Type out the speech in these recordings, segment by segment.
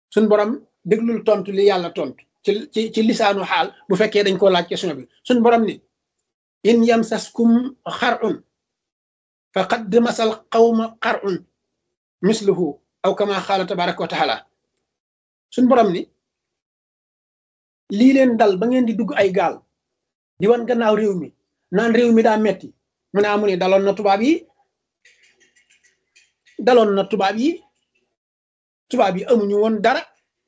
suñ borom déglul tontu li yàlla tontu ci ci ci lisaanu xaal bu fekkee dañ koo laaj question bi suñ borom ni in yamsaskum xarun faqad masal qawma xarun misluhu aw kama xaala tabaraka wa taala suñ borom ni lii leen dal ba ngeen di dugg ay gaal di wan gannaaw réew mi naan réew mi daa metti mu ne amu ne daloon na tubaab yi daloon na tubaab yi tubaab yi amuñu woon dara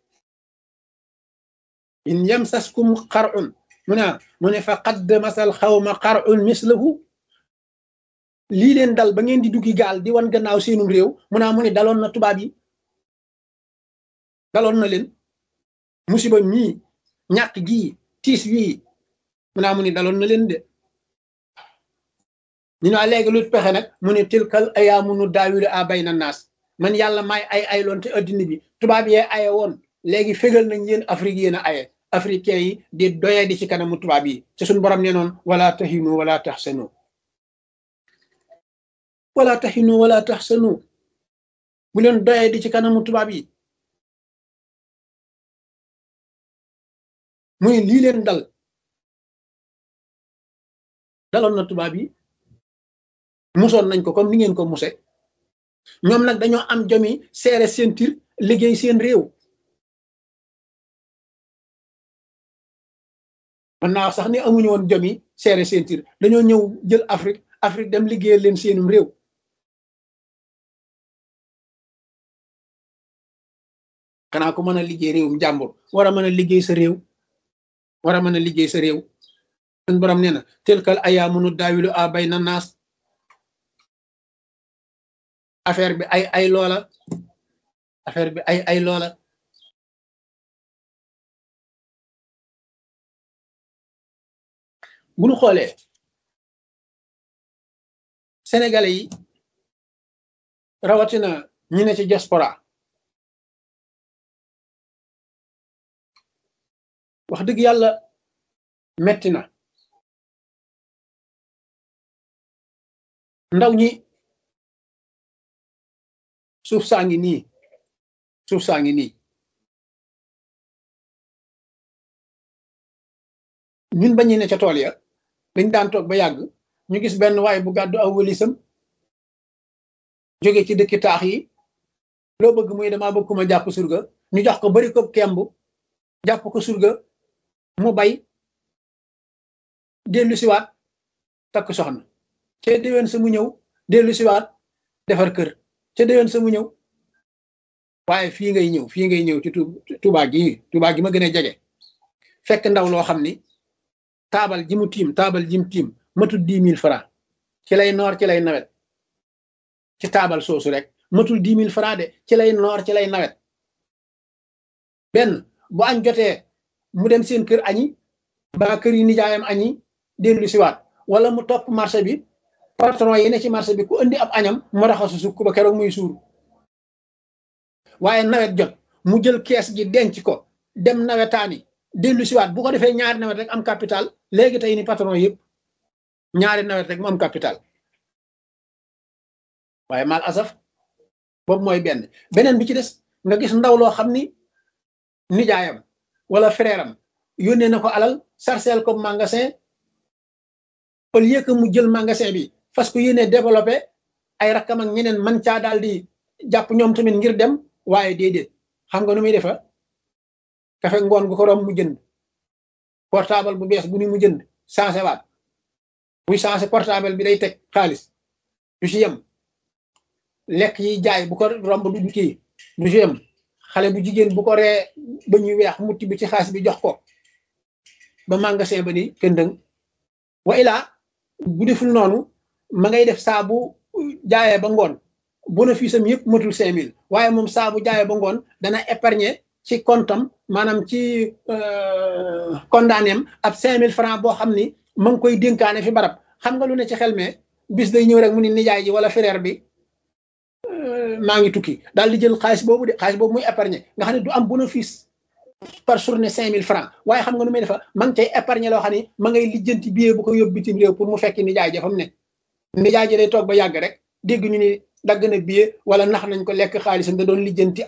in yamsaskum xarun mu ne mu ne fa qad masal xawma xarun mislahu lii leen dal ba ngeen di duggi gaal di wan gannaaw seenum réew mu ne mu ne daloon na tubaab yi daloon na leen musiba mii ñàkk gii tiis wii mu ne mu ne daloon na leen de ñu ne léegi lu pexe nag mu ne tilkal ayaamu nu daawilu a bayna naas man yàlla may ay ay loon te addina bi tubaab yee aye woon léegi fégal nañ yéen Afrique yéen a aye africain yi di doye di ci kanamu tubaab yi te suñu borom nee noon wala tahinu wala tahsanu wala tahinu wala tahsanu bu leen doye di ci kanamu tubaab yi muy lii leen dal daloon na tubaab yi musoon nañ ko comme ni ngeen ko muse ñoom nag dañoo am jomi seere seen tir liggéey seen réew man naa wax sax ni amuñu woon jomi seere seen tir dañoo ñëw jël Afrique Afrique dem liggéeyal leen seenum réew xanaa ko mën a liggéey réewum jàmbur war a mën a liggéey sa réew war a mën a liggéey sa réew suñ borom nee na telkal ayaamu nu daawilu a bay na naas affaire bi ay ay loola affaire bi ay ay loola bu ñu xoolee sénégalais yi rawatina ñi ne ci diaspora wax dëgg yàlla metti na ndaw ñi suuf saa ngi nii suuf saa ngi nii ñun bañu ne ca tool ya dañ daan toog ba yàgg ñu gis benn waay bu gàddu aw wëlisam jóge ci dëkki taax yi loo bëgg muy dama bëgg ku ma jàpp surga ñu jox ko bari ko kemb jàpp ko surga mu bay dellu siwaat takk soxna ca déwén sa mu ñëw dellu siwaat defar kër ca déwén sa mu ñëw waaye fii ngay ñëw fii ngay ñëw ci Tuubaa gi Tuubaa gi ma gën a jege fekk ndaw loo xam ni taabal ji mu tiim taabal ji mu tiim matul dix mille francs ci lay noor ci lay nawet ci taabal soosu rek matul dix mille francs de ci lay noor ci lay nawet benn bu añ jotee mu dem seen kër añi ba kër yi nijaayam añi dellu siwaat wala mu topp marché bi patron yi ne ci marché bi ku indi ab añam mu raxasu sukk ba keroog muy suur waaye nawet jot mu jël kees gi denc ko dem nawetaani dellu siwaat bu ko defee ñaari nawet rek am capital léegi tey ni patron yëpp ñaari nawet rek mu am capital waaye mal asaf boobu mooy benn beneen bi ci des nga gis ndaw loo xam ni nijaayam wala frère am yónnee na ko alal sarcel ko magasin au lieu que mu jël magasin bi fas ko yéene développé ay rakkam ak ñeneen man caa daal di jàpp ñoom tamit ngir dem waaye déedéet xam nga nu muy defa kafe ngoon gu ko rom mu jënd portable bu bees bu ni mu jënd changé waat buy changé portable bi day teg xaalis du ci yem lekk yi jaay bu ko romb du kii du ci yem xale bu jigéen bu ko ree ba ñuy weex mutti bi ci xaalis bi jox ko ba magasin ba ni këndëng wa ilaa bu deful noonu ma ngay def saa bu jaayee ba ngoon bénéfice am yëpp matul cinq mille waaye moom saa bu jaayee ba ngoon dana épargner ci comptam maanaam ci condamné am ab cinq mille francs boo xam ni ma ngi koy dénkaane fi barab xam nga lu ne ci xel mais bis day ñëw rek mu ni nijaay ji wala frère bi maa ngi tukki daal di jël xaalis boobu de xaalis boobu muy épargner nga xam ne du am bénéfice par journée cinq mille francs waaye xam nga nu muy defa ma ngi cay épargner loo xam ne ma ngay lijjanti billet bu ko yóbbu bitim réew pour mu fekki nijaay ja fa mu ne nijaay ji day toog ba yàgg rek dégg ñu ni dagg na billet wala nax nañ ko lekk xaalisam da doon lijjanti